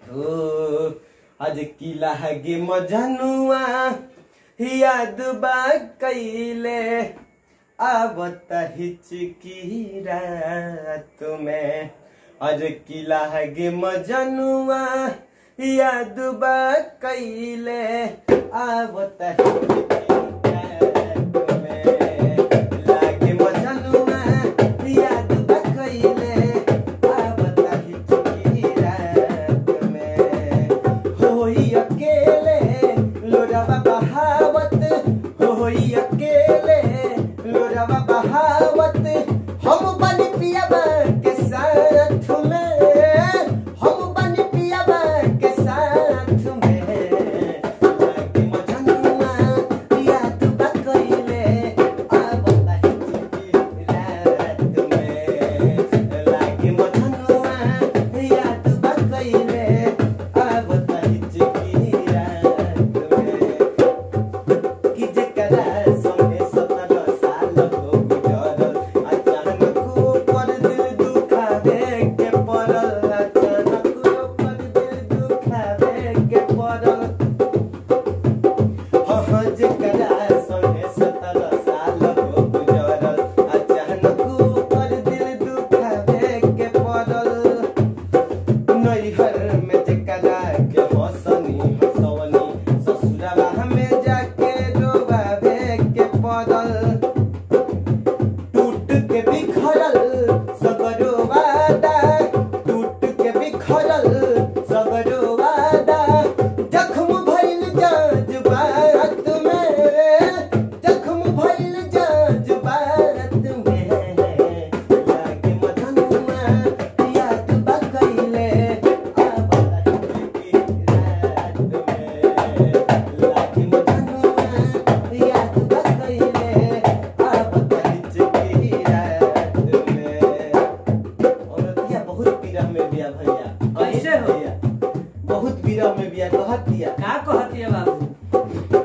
ओ आज किला गे मजनुआ याद बा कैले आवत हिचकी रात में आज किला गे मजनुआ याद बा कैले आवत हिचकी रात में लागे मजनुआ याद बा कैले आवत हिचकी रात में होई अकेले लोरावा बहावत होई अकेले लोरावा बहावत हम बनी पियाबा के साथ में हम बनी पियाबा के साथ में लागे मजनुआ याद बा कइले आवत हिचकी रात में लागे मजनुआ याद बा कइले आवत हिचकी रात में कि जेकरा संगे सत्रह साल हो गुजरल अचानक ऊपर दिल दुखावे के पड़ल अचानक ऊपर दिल दुखावे के पड़ल हाँ जेकरा संगे सत्रह साल हो गुजरल अचानक ऊपर दिल दुखावे के पड़ल नैहर में जेकरा के हसनी हसवनी ससुरवा में जाके डोबावे के पड़ल टूट के बिखरल सगरो वादा टूट के बिखरल सगरो वादा जख्म भइल जज्बात में जख्म भइल जज्बात में लागे मधनुआ याद बा कइले आवत हिचकी रात में लागे मधनुआ याद बा कइले आवत हिचकी रात में औरतिया बहुत पीरा में बिया भैया कैसे हो? भैया बहुत पीरा में बिया कहत दिया का कहती है बाबू